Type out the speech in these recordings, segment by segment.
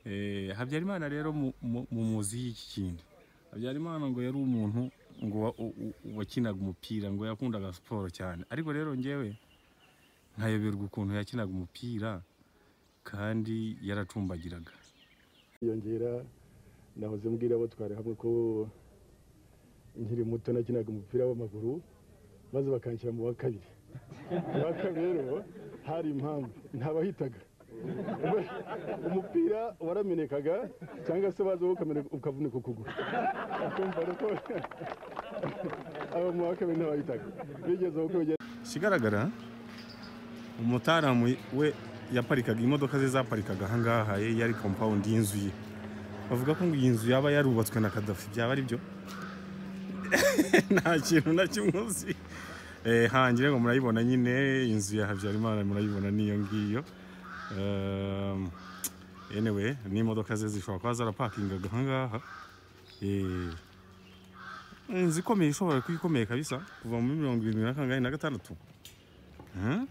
Eh, habyarimana rero mu- mu- mumuzi y'iki kintu habyarimana ngo yari umuntu ngo wa- u- u- wakinaga umupira ngo yakundaga siporo cyane ariko rero ngewe nkayoberwa ukuntu yakinaga umupira kandi yaracumbagiraga yiyongera nahoze mbwira abo twari hamwe ko nkiri muto nakinaga umupira w'amaguru maze bakanshyira mu wa kabiri mu wa kabiri rero hari impamvu ntabahitaga umupira waramenekaga cyangwa se baza ukameneka- ukavunika ukuguru ukumva ko abo mu wa kabiri ntabahitaga bigeze uko bigeze ikigaragara umutaramu we yaparikaga imodoka ze zaparikaga ahangaha ye yari kompawundi y'inzu ye bavuga ko ngo iyi nzu yaba yarubatswe na kadafi byaba ari byo nta kintu na kimwe uzi Eh, hangire ngo murayibona nyine inzu ya habyarimana murayibona n'iyo ngiyo Um, anyway n'imodoka ze zishobora kuba zarapakingaga ahangaha Eh, inzu ikomeye ishobora kuba ikomeye kabisa kuva muri mirongo irindwi na kangahe na gatandatu Huh?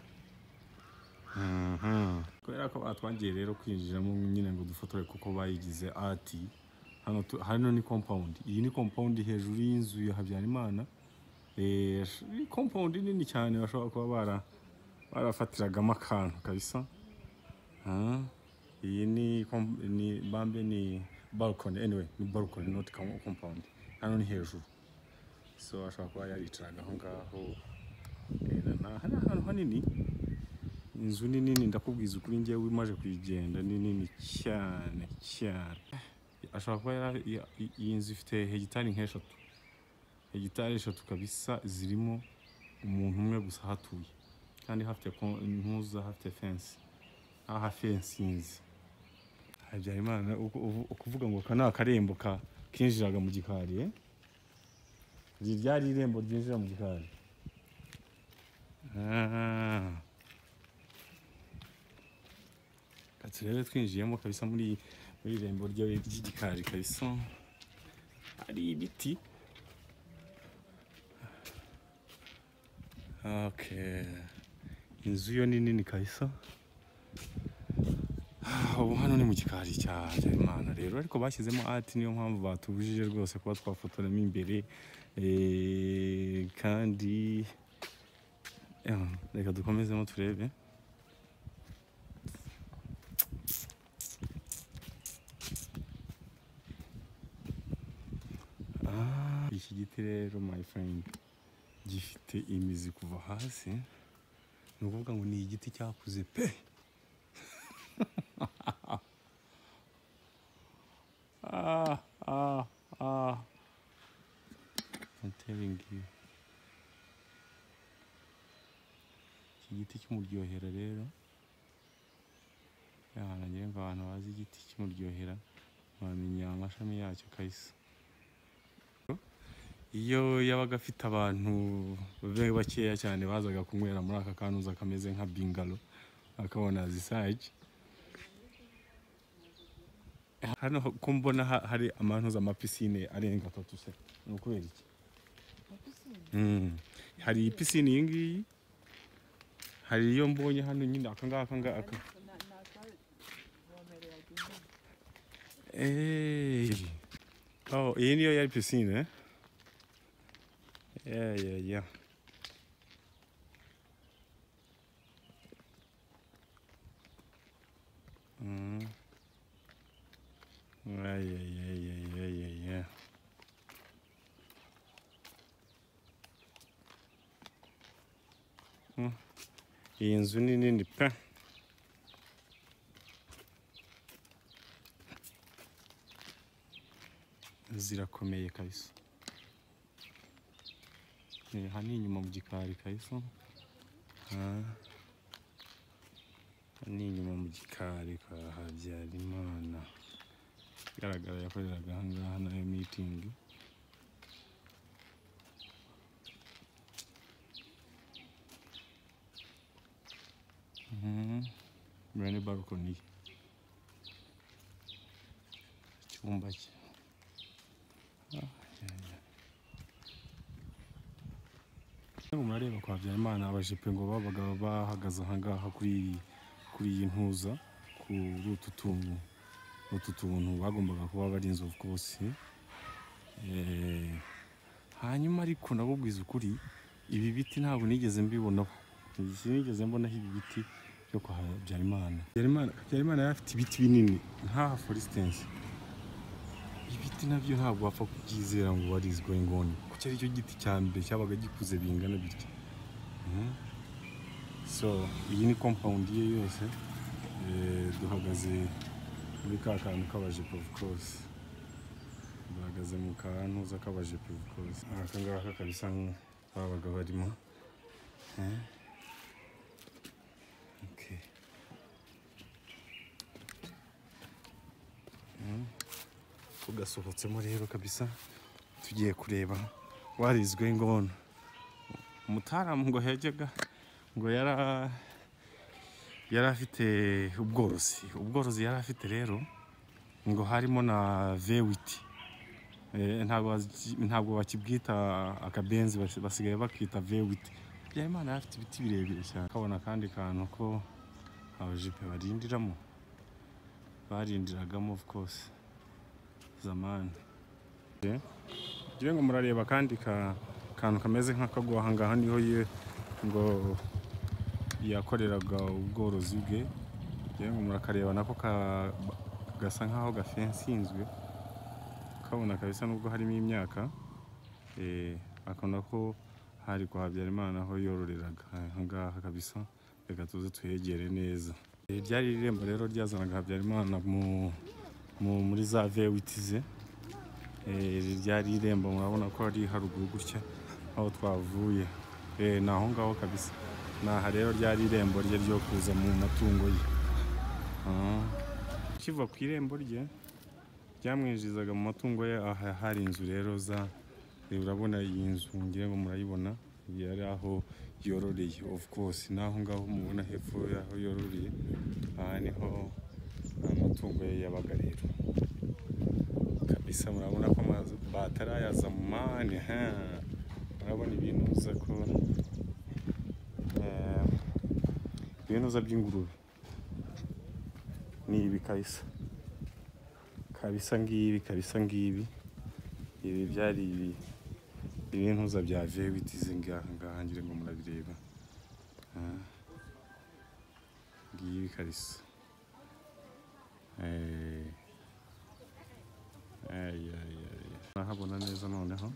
Mhm. kubera ko batwangiye rero kwinjiramo nyine ngo dufotore kuko bayigize ati hano tu- hano ni compound iyi ni compound hejuru y'inzu ya habyarimana Eh, ni compound nini cyane bashobora kuba bara barafatiragamo akantu kabisa Huh? iyi ni com- ni bambe ni balcony anyway ni balcony not com- compound hano ni hejuru so ashobora kuba yaricaraga aho ngaho Eh, na- na- hari ahantu hanini inzu ni nini ndakubwiza ukuri ngewe umaze kuyigenda ni nini cyane cyane ashobora kuba yara- ya- i- iyi nzu ifite hegitari nk'eshatu hegitari eshatu kabisa zirimo umuntu umwe gusa hatuye kandi hafite ko- ntuza hafite fensi aha fensinzi habyarimana uku- uvu- ukuvuga ngo aka ni akarembo ka kinjiraga mu gikari eh? iri ryari irembo ryinjira mu gikari Ah. Ati rero twinjiyemo kabisa muri muri irembo ryo ry'igikari kabisa hari ibiti okay inzu yo ni nini kabisa Ah, ubu hano ni mu gikari cya Habyarimana rero ariko bashyizemo ati niyo mpamvu batubujije rwose kuba twafotoramo imbere eh, kandi Yeah, reka dukomezemo turebe Ah, iki giti rero my friend gifite imizi kuva hasi ni ukuvuga ngo ni igiti cyakuze pe ah, ah, ah. I'm telling you. iki giti cy'umuryohera rero yarangira ngo abantu bazi igiti cy'umuryohera bamenya amashami yacyo kabisa iyo yabaga afite abantu be bakeya cyane bazaga kunywera muri aka kanuza kameze nka bingalo akabona zisaje hano ko mbona ha- hari amanuza amapisine arenga atatu se ni ukubera iki Mm. hari pisine iyi ngiyi hari iyo mbonye hano nyine aka ngaka aka ngaka Eh. Oh, iyi niyo yari pisine eh? Yeah, yeah, yeah. Mm. Yeah, yeah, yeah, yeah, yeah, yeah, yeah. iyi nzu ni nini pe zirakomeye kabisa Eh, aha ni inyuma mu gikari kabisa Ah. Aha ni inyuma mu gikari kwa habyarimana igaragara yakoreraga aha ngaha nayo mitingi Mhm. Iyo ni balcony. Icyumba cye. Ah, yeah, yeah. Rero murareba kwa Habyarimana abajepe ngo babaga bahagaze ahangaha kuri iyi- kuri iyi ntuza ku kuri utu tuntu utu tuntu bagombaga kuba bari inzovu rwose Eh, hanyuma ariko nabubwiza ukuri ibi biti ntabwo nigeze mbibonaho sinigeze mbonaho ibi biti byo kwa habyarimana habyarimana habyarimana yari afite ibiti binini nk'aha forisitensi ibiti nabyo ntabwo wapfa kubyizera ngo warizwa ingoni kuko ari cyo giti cya mbere cyabaga gikuze bingana bityo Mhm. so iyi ni compound ye yose Eh, duhagaze muri ka kantu k'abajepo of course duhagaze mu kantuza k'abajepo of course aka ngaka kabisa nk- babaga barimo Eh. Okay. tugasohotsemo rero kabisa tugiye kureba warizwe ingona umutaramu ngo yajyaga ngo yara yari afite ubworozi ubworozi yari afite rero ngo harimo na vewiti Eh, ntabwo bazi- ntabwo bakibwita akabenzi basi- basigaye bakita vewiti habyarimana yari afite ibiti birebire cyane kabona akandi kantu ko abajipe barindiramo barindiragamo of course zamani ngira ngo murareba akandi ka- kantu kameze nk'akagwa aha ngaha niho ye ngo yakoreraga ubworozi bwe ngira ngo murakareba nako ka- gasa nk'aho gafensinzwe kabona kabisa nubwo harimo imyaka eh, ako nako hari kwa habyarimana aho yororeraga aha ngaha kabisa reka tuze tuhegere neza Eh, ryari irembo rero ryazanaga habyarimana mu mu- muri za vewiti ze Eh, iri ryari irembo murabona ko ari haruguru gutya aho twavuye Eh, ni aho ngaho kabisa naha rero ryari irembo rye ryo kuza mu matungo ye Ah. kiva ku irembo rye ryamwinjizaga mu matungo ye aha hari inzu rero za eh, urabona iyi nzu ngira ngo murayibona yari aho yororeye of course naho ngaho mubona hepfo y'aho yororeye aha niho amatungo ye yabaga rero kabisa murabona ko amazu batarayaza mu mani ha murabona ibinuza ko eh, ibinuza by'ingurube ni ibi kabisa kabisa ngibi kabisa ngibi ibi byari ibi ibinuza bya vewiti zingaha ngaha ngira ngo murabireba Ah. ngibi kabisa eh Ay, ay, ay. Murahabona neza noneho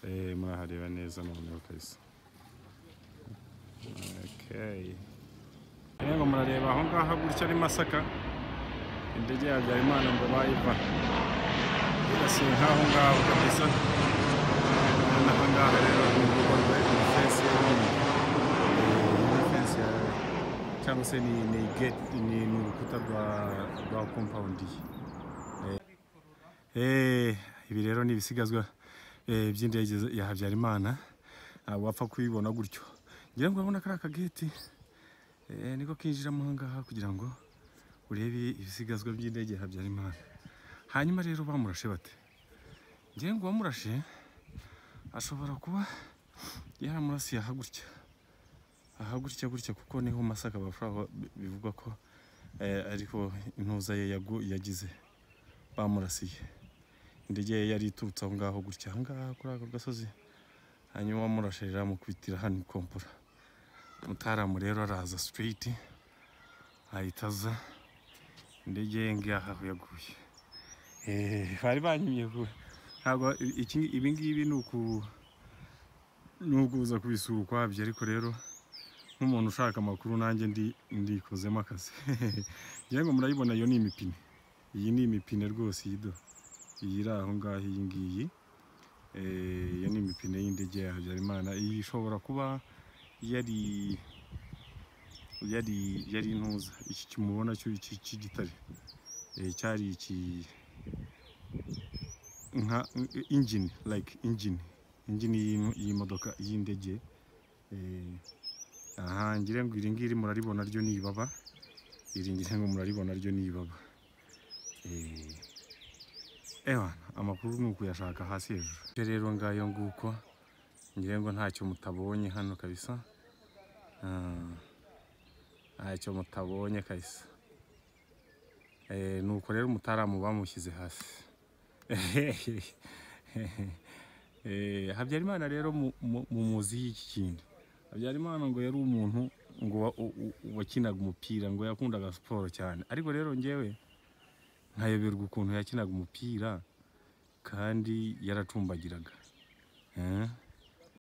Eh, murahareba neza noneho kabisa Okay. Rero murareba aho ngaho gutya ari Masaka indege ya Habyarimana ngo bayiva irasiye nk'aho ngaho kabisa Urabona aho ngaho rero ni urugo rwa fensi fensi ya cyangwa se ni ni gate ni ni urukuta rwa rwa compound ye Eh, ibi rero ni ibisigazwa eh, by'indege za- ya Habyarimana ntabwo wapfa kubibona gutyo ngira ngo urabona kari akageti eh, niko kinjiramo aha ngaha kugira ngo urebe ibisigazwa by'indege ya Habyarimana hanyuma rero bamurashe bate ngira ngo uwamurashe ashobora kuba yaramurasiye aha gutya aha gutya gutya kuko niho masaka bashobora bivugwa ko eh, ariho intuza ye yagu- yagize bamurasiye indege ye yari iturutse aho ngaho gutya aha ngaha kuri aka gasozi hanyuma wamurashirira mukubitira hano ikompora mutaramu rero araza straight ahita aza indege ye ngaha aho yaguye Eh, bari banyimye vuba ntabwo iki ibi ngibi ni uku ni ukuza kubisura ukwabyo ariko rero nk'umuntu ushaka amakuru nanjye ndi ndikozemo akazi ngira ngo murayibona iyo ni imipine iyi ni imipine rwose iyi do iyi iri aho ngaho iyi ngiyi Eh, iyo ni imipine y'indege ya habyarimana iyi ishobora kuba yari yari yari intuza iki kimubona cyo iki cy'igitare Eh, cyari iki nka injini like injini injini y'ino- y'imodoka y'indege Eh, aha ngira ngo iri ngiri muraribona ryo ni ibaba iri ngira ngo muraribona ryo ni ibaba Eh, ewana amakuru ni ukuyashaka hasi hejuru Ibyo rero ngayo nguko ngira ngo ntacyo mutabonye hano kabisa Ah, ntacyo mutabonye kabisa Eh, nuko rero umutaramu bamushyize hasi Eh, habyarimana rero mu- mu- mu muzi y'iki kintu habyarimana ngo yari umuntu ngo wa- u- u- wakinaga umupira ngo yakundaga siporo cyane ariko rero ngewe nkayoberwa ukuntu yakinaga umupira kandi yaracumbagiraga Eh?